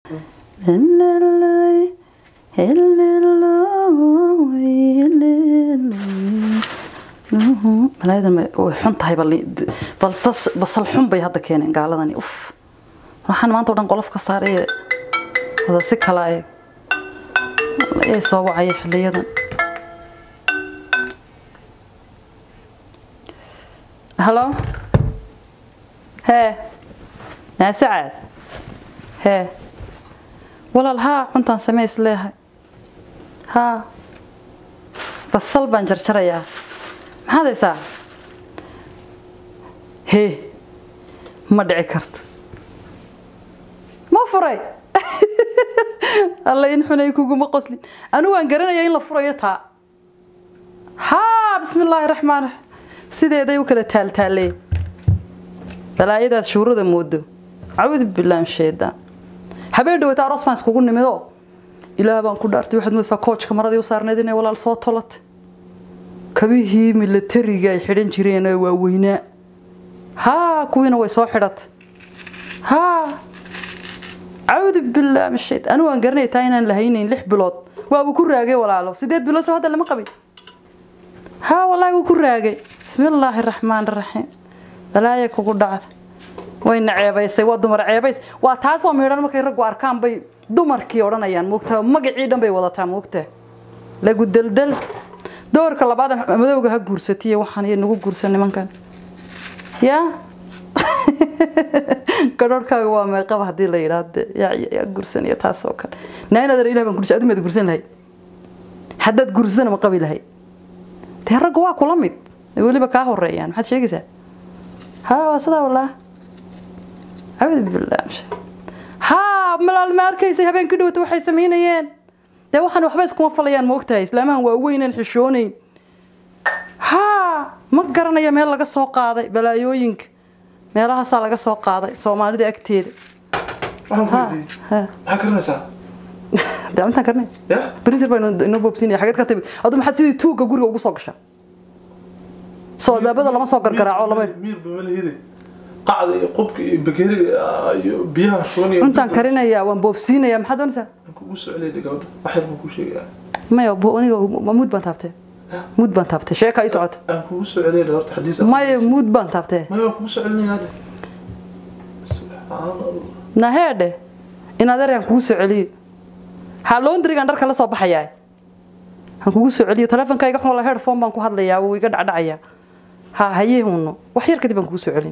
malaayadan way xun tahay basal xun bay hadda keeneen gaaladani uf waxaan maanta o dhan qolof ka saaray wada si kala eeg ee soo wacaya xiliyadan halo hee naasacaad hee walaal haa cuntaan samays leehay haa basal baan jarjarayaa maxaad haysaa hee ma dhici karto ma furay alla in xunay kuguma qoslin anigu waan garanaya in la furayo taa haa bismi illaahi raxmaan raxiim sideeday u kala taaltaalee balaayadaas shuurada moodo caawudu billaah sheedaan habeen dhawata aroos baan iskugu nimidoo ilaah baan ku dhaartay waxaad moodaysaa koojka maradii u saarnayd inay walaal soo tolatay kabihii milatariga ay xidhan jireen ee waaweynaa haa kuwiina way soo xidhatay haa cawdu billaah mashayd anigu waan garanaya taa inaan lahaynayn lix bilood waabuu ku raagay walaalo sideed bilood soo hadda lama qabin haa wallaahi wuu ku raagay bismillaahi raxmaan raxiim balaaya kugu dhacda wayna ceebaysay waa dumar ceebays waa taasoo miidhan markay raggu arkaan bay dumarkii odhanayaan moogtaa magacii dhan bay wadataa moogtaa lagu deldel doorka labaad madowga ha guursatiy waxaan iyo nagu guursan nimankan yaa gadhoorhkaaga waa meeqaba haddii la yidhaahde yaa guursanaya taas oo kale nainaadar ilah baan kursa adimaad guursan lahayd haddaad guursana ma qabi lahayd dee ragga waa kula mid weliba kaa horeeyaan maxaad sheegaysaa haa waa sidaa wallah cabudu billah haa malaal ma arkaysay habeenkii dhowta waxay samaynayeen dee waxaan waxba iskuma falayaan ma ogtahay islaamahan waa weynaan xishoonayn haa ma garanaya meel laga soo qaaday balaayooyinka meelahaasaa laga soo qaaday soomaalida agteeda maxaa karinaysaa dee intaan karnay ya brisir baa inoo boobsinaya xageed ka timid adu maxaad sidii tuugga guriga ugu soo gashaa soo albaabada lama soo gargaraaco lama miir bamalahide qacda iyo qubka iyo bakeriga iyo biyaha shubanaya cuntaan karinayaa waan boobsiinayaa maxaad doonaysaa aan kugu soclay gabadha wax yar baan kuu sheegayaa maya bo- aniga muud baan taabtee muud baan taabtee sheeka ii socota aan kugu soclay horta xadiis maya muud baan taabtee maya waan kugu soclinayaa de subxaan allah naheedhe in adeerkaan kugu soo celiyo haa laundrigan dharka la soo baxayaa han kugu soo celiyo taleefonkayga xun la headphone baan ku hadlayaa wuu iga dhacdhacayaa ha hayee huno wax yar kadib baan kugu soo celin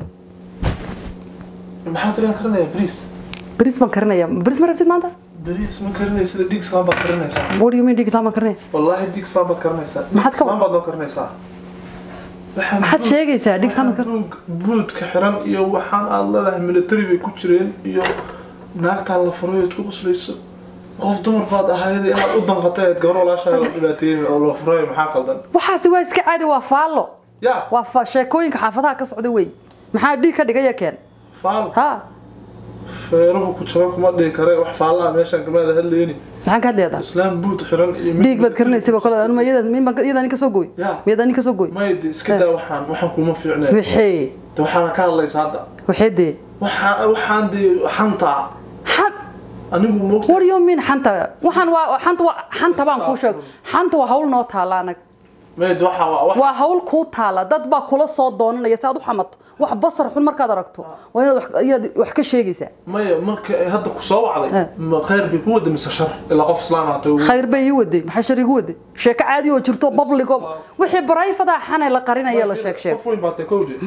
maxaa tiriyan karinayaa bariis bris baan karinayaa bris ma rabtid maanta bariis ma karinay sida dhig islaan baad karinaysaa what do you mean dhigitaan baan karinaya wallaahi dhig islaan baad karinaysaa dhig Maxaad ka- islaan baad noo karinaysaa Waxaan maxaad buud- sheegaysaa dhigitaan waxaan buug- buudka xiran iyo waxaan aad leedahay military bay ku jireen iyo naagtaan la furay ood ku qoslayso qof dumar baad ahayd inaad u danqatay ahayd gabar walaashaa la dhibaateeyey oo la furay maxaa qaldan waxaasi waa iska caadi waa faallo ya waa fa- sheekooyinka xaafadaha ka socda wey maxaa dhiig ka dhigaya keen faal ha feeruhu ku jaba kuma dhihi kare wax faallaha meeshaan kamaada hadlayni maxaan ka hadlayadaa islaam buud xiran iyo mid dhiig baad karinaysaba kole anuma iyadaas min baan iyadaan ka soo gooy Ya. miyadaan ka soo gooy mayde iska daa waxaan waxaan kuma fiicnay wixii de waxaana ka hadlaysa hadda wixii dee waxaan waxaan dee xantaa xad anigu moogta what do you mean xanta waxaan waa xanta waa xanta baan kuu sheeg xanta waa hawl noo taala anag mayde waxaa waa wax waa hawl kuu taala dad baa kula soo doonanaya si aad u xamato wax basar xun markaad aragto waa inaad wax- ayaad wax ka sheegaysaa maya marka ay hadda ku soo wacday Eh. ma khayr bay ku wada mise shar ilaa qof islaam ahaato khayr bay ii waday maxay shar igu waday sheeko caadi oo jirto public oo wixii barayfadaa xanay la qarinaya la sheeg sheeg qof weyn baa tay kowdhe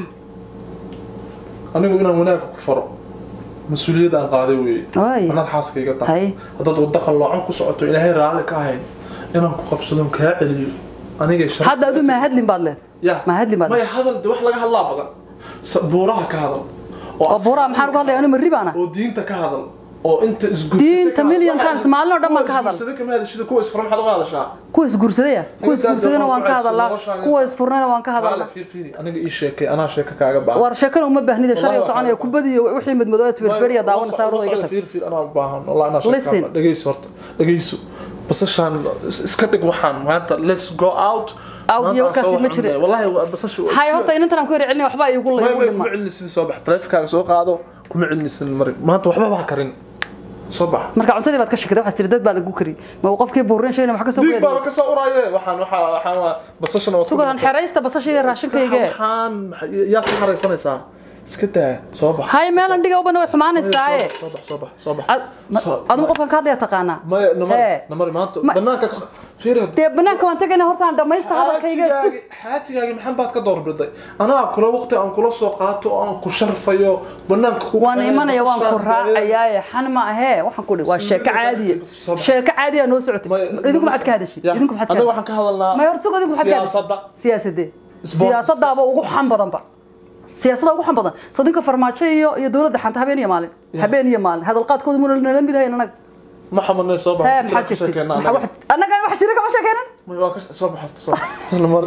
anigu inaan wanaagga ku faro mas-uuliyadda aan qaaday weeye Ay. anaad xaaskayga Hay. tahay haddaad wadda qalloocan ku socoto ilaahay raalli ka ahayn inaan ku qabsadon kaa celiyo anigay shar hadda adu maa hadlin baad leed ya maa hadlin baad maya hadal de wax laga hadlaa badan Sa- buuraha ka hadal oo buuraa maxaan uga hadlaya anu marri baana oo diinta ka hadal oo inta isgursada Diinta million times maalin oo dhan baan ka hadal. isgursada kama hadashida kuwa isfura maxaad uga hadashaa kuwa isguursadaya kuwa Ninkaan isguursadana waan ka dawlad ku hadalaa codsan, kuwa isfurnana waan ka Qaale, hadalaa fiir fiiri aniga ii sheekay anaa sheeka kaaga baahan war sheekana uma baahnida shalay Wallahi soconaya waxaan- kubadiyo wixii madmadoo isfirfiriya daawana saarada iga tag fiir fiir anaa u baahan wallahi anaa Listen. sheeka dhageyso horta dhageyso basashaan is- iska dhig waxaan maanta let's go out Out Maanta iyo aan soo wakaasi ma waxaan jire. leeyahay. wallahi waa basasha waa- hay horta inantan aan ku yar celin waxba igu May- la igu may dhima kuma celinisin soo bax taleefankaaga soo qaado kuma celinisin mari maanta waxba baa karin soo bax marka cuntadii baad ka shakatay waxaad tiri dad baa lagu kariyey ma uu qofkii buurin sheegna wax ka soo dhiig baaba goyay ka soo uraaye waxaan waxaa waxaan waa basashana waa sugan xeraysta basasha iyo raashinkayga waxaan yaad ka haraysanaysaa iska daa soo bax hay meelan dhiga ubana way xumaanaysaaye soo bax soo bax soo bax Ad- ma- Soo- adigu qofkan ka hadlaya taqaanaa maya namari Hee. namari maanta Ma- banaanka ka fiiri dee banaanka waan tagayna horta aan dhamaysta hadalkayga sug xaajigaagi xaajigaagi maxan baad ka doorbiday anaa kula waqti aan kula soo qaato oo aan ku sharfayo banaanka ku waan imanaya waan ku raacayaaye xan ma ahee waxaan ku dhihi waa sheeko caadiya sheeko caadiya noo socotay idinku maxaad ka hadashid idinku maxaad ka anaga hadashid waxaan ka hadalnaa may hor sug idinku maxaad ka hadashid siyaasadda siyaasadee Sports. siyaasadaaba ugu xan badanba siyaasadda ugu xan badan soo dinka farmaajo iyo iyo dowladda xanta habeen iyo maalin habeen iyo maalin hadalqaadkooda muna nala mid hayn anaga ma xamanay soo bax hee maxaad sheegtay Maxaa wax- annaga wax jira kama sheekeynan may waa ka soo bax horta soo bax Sala mar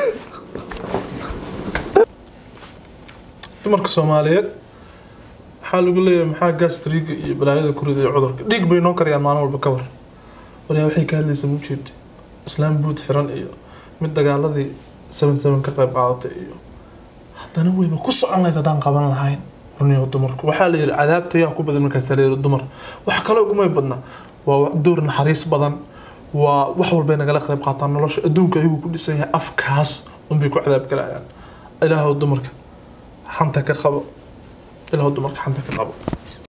dumarka soomaaliyeed waxaa lagu leeyahay maxaa gastriga iyo balaayada ku riday cudurka dhiig bay noo kariyaan maalin walba ka war walaa waxay ka hadlaysaa ma jeedti islaam buud xiran iyo mid dagaaladii seven seven ka qayb qaadatay iyo haddana wayba ku socon lahayd haddaan qaban lahayn runiyo dumarku waxaa la yidhi cadaabta yaa ku badan markaas la yidhi dumar wax kale ugumay badna waa wax- door naxariis badan waa wax walbay nagala qayb qaataan nolosha adduunka ayaguu ku dhisan yahay afkaas unbay ku cadaab galayaan ilaahow dumarka xanta ka qabo ilaahow dumarka xanta ka qabo